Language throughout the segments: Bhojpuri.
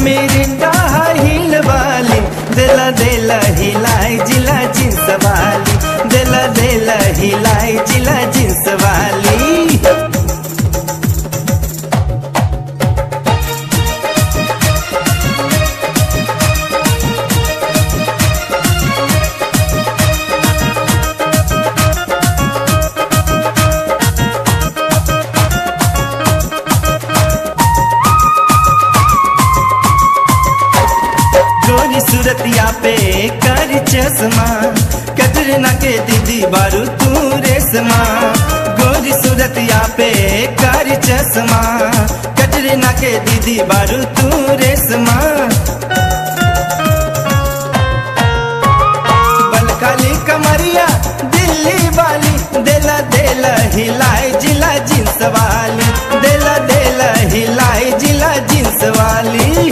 मिरिंडा हिल वाली दिला दिला हिलाई जिला जींस वाली दिला दिला हिलाई जिला जींस वाली गोरी सूरतिया पे कर चश्मा कटरीना के दीदी बारू तू रेशमा गोरी सूरतिया पे कर चश्मा कटरीना के दीदी बारू तू रेशमा बलकाली कमरिया दिल्ली वाली देला देला हिलाई जिला जींस वाली देला देला हिलाई जिला जींस वाली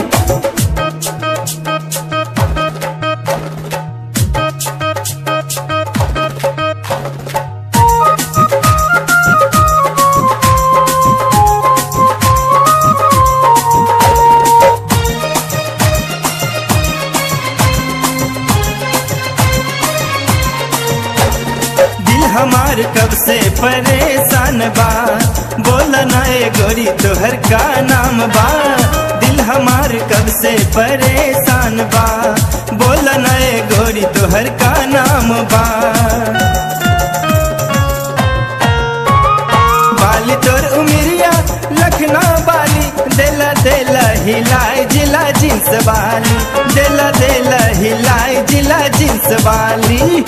दिल हमार कब से परेशान बा बोल ना ए गोरी तोहर का नाम बा दिल हमार कब से परेशान बा बोल ना ए गोरी तोहर का नाम बा बाली तोर उमिरिया लखना बाली देला देला हिलाई जिला जींस वाली देला देला हिलाई जिला जींस वाली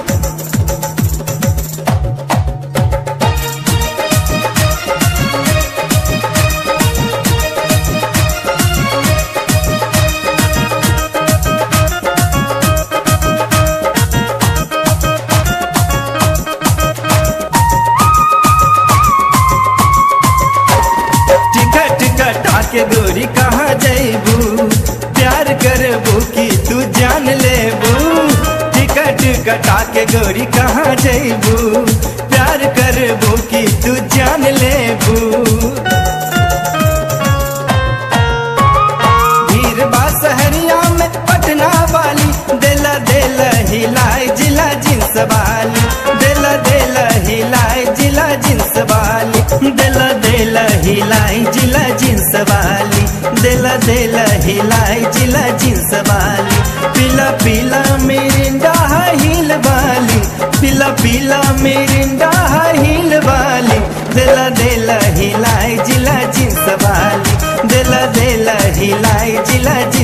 टिकट कटा के गोरी कहाँ जैबू प्यार करबू की तू जान लेबू टिकट कटा के गोरी कहाँ जैबू प्यार करबू की तू जान लेबू भीड़ बा सहरिया में पटना वाली देला देला हिलाई जिला जींस वाली देला देला हिलाई जिला जींस वाली देला देला हिलाई जिला जींस वाली देला देला हिलाई जिला जींस वाली पीला पीला मिरिंडा हिल वाली पीला पीला मिरिंडा हिल वाली देला देला हिलाई जिला जींस वाली देला देला हिलाई जिला